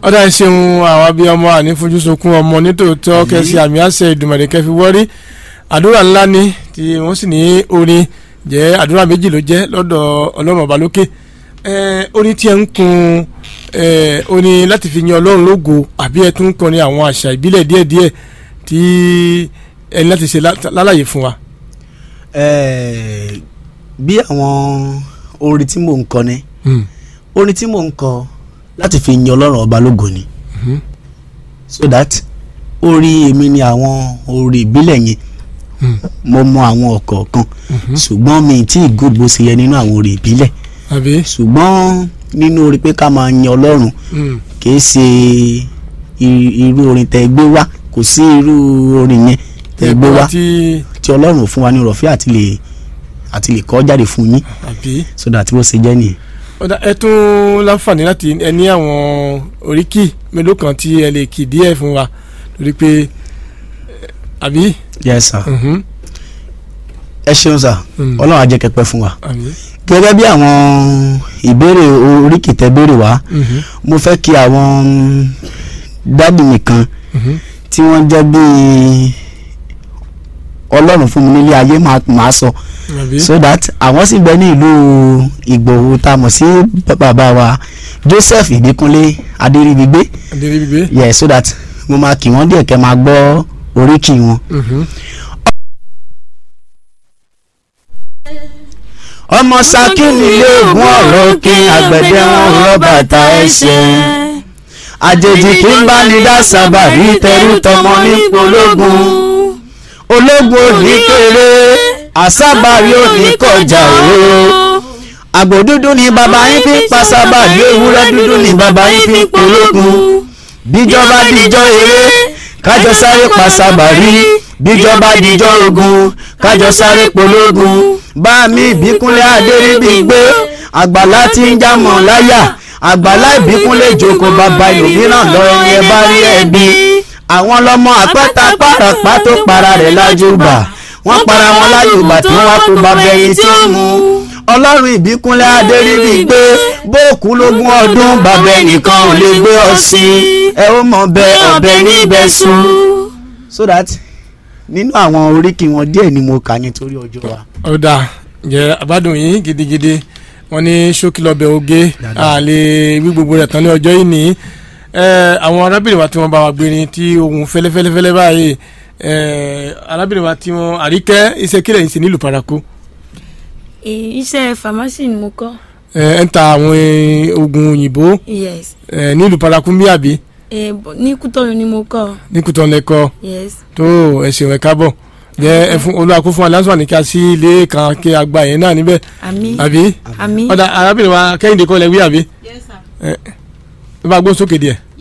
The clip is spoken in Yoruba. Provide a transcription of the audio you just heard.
ọ̀dà ìṣeun àwọn abiyamọ ànífojúsokun ọmọ nítòótọ́ kẹsì àmì àṣẹ ìdùmọ̀lẹ̀ kẹfì wọ́rí àdúrà ńlá ni tí wọ́n sì ní orin jẹ́ àdúrà méjì ló jẹ́ lọ́dọ̀ ọlọ́run ọba lókè orin tí ẹ ń kun orin láti fi yan ọlọ́run lógo àbí ẹ tún kọrin àwọn àṣà ìbílẹ̀ díẹ̀díẹ̀ tí ẹni láti ṣe lálàyé fún wa. bí àwọn orin tí mò ń kọ ni orin tí mò ń kọ láti fi yan ọlọ́run ọba lógo ni so that orí èmi ni àwọn orí ìbílẹ̀ yẹn mo mọ àwọn ọ̀kọ̀ọ̀kan ṣùgbọ́n mi tí good bó ṣe yẹ nínú àwọn orí ìbílẹ̀ ṣùgbọ́n nínú orí pé ká máa yan ọlọ́run kìí ṣe irú orin tẹ́ gbé wá kò sí irú orin yẹn tẹ́ gbé wá tí ọlọ́run fún wa ní rọ̀fẹ́ àti lè àti lè kọ́ jáde fún yín so that bó ṣe jẹ́ nìyẹn ọ̀dà ẹ tún láǹfààní láti ẹ ní àwọn oríkì mélòó kan tí ẹ lè kì díẹ̀ fún wa lórí pé àbí. yes sir ẹ ṣeun sir ọlọ́run á jẹ́ kẹ́ pẹ́ fún wa gẹ́gẹ́ bí àwọn ìbéèrè oríkì tẹ́ béèrè wá mo fẹ́ kí àwọn dádì mi kan tí wọ́n jẹ́ bíi ọlọ́run fún mi nílé ayé máa sọ so that àwọn sì gbé ní ìlú ìgbòho tá a mọ̀ sí bàbá wa joseph ìbíkúnlé adéríbigbé adéríbigbé yeah so that mo máa kí wọ́n díẹ̀ kẹ́ máa gbọ́ oríkì wọn. ọmọ saki nílé ògùn ọ̀rọ̀ kí àgbẹ̀dẹ wọn rọ bàtà ẹsẹ̀ àjèjì kí n bá ní dá sábà rí tẹrú tọmọ ní pológun ológun òní kéré àsábàrí òní kọjá o àgbò dúdú ni bàbá yín fi ń pa sábàrí ewúrẹ́ dúdú ni bàbá yín fi ń pológun bíjọba díjọ́ eré kájọ sáré pa sábàrí bíjọba díjọ́ ogun kájọ sáré pológun bá mi ìbíkúnlé adéríbigbé àgbàlá tí ń jámọ̀ láyà àgbàlá ìbíkúnlé jókòó bàbá ìlòmíràn lọ ẹni ẹ bá rí ẹbí àwọn lọmọ àpẹta pàràpá tó para rẹ̀ lájúbà wọ́n para wọn lájúbà tí wọ́n kó bàbá ẹyin tí ó mú ọlọ́run ìbíkúnlé adéríbigbé bóòkú lógún ọdún bàbá ẹnìkan ò lè gbé ọ sí ẹ ó mọ bẹ ọbẹ níbẹ̀ sùn. so that nínú àwọn oríkì wọn díẹ̀ ni mo kà nítorí ọjọ́ wa. ọ̀dà jẹ́ àbádùn yín gidigidi wọ́n ní ṣókí lọ́bẹ̀ oge àlè wí gbogbo rẹ̀ tán ní ọjọ́ yìí nìyí àwọn arábìnrin wa tí wọ́n bá wa gbérin tí ohun fẹ́lẹ́fẹ́lẹ́fẹ́lẹ́ báyìí arábìnrin wa tí wọ́n àríkẹ́ iṣẹ́ kílẹ̀ yìí sí nílùú paraku. iṣẹ́ pharmacy ni mo kọ́. ẹ ń ta àwọn oògùn òyìnbó yes. nílùú paraku ń bí àbí. ní kútọ́nù ni mo kọ́. ní kútọ́nù lẹ́kọ́. yes. tó ẹ ṣeun ẹ káàbọ̀ jẹ́ ẹ fún olúwa kó fún aláǹsọ̀ ní ká sí ilé kan kí a gba yẹn náà níbẹ̀. àmín àbí. àmín. ọ̀dà arábìnrin wa kẹ́hìndé kọ́ lẹ wí àbí. yes sir. ẹ bá gbó sókè díẹ̀.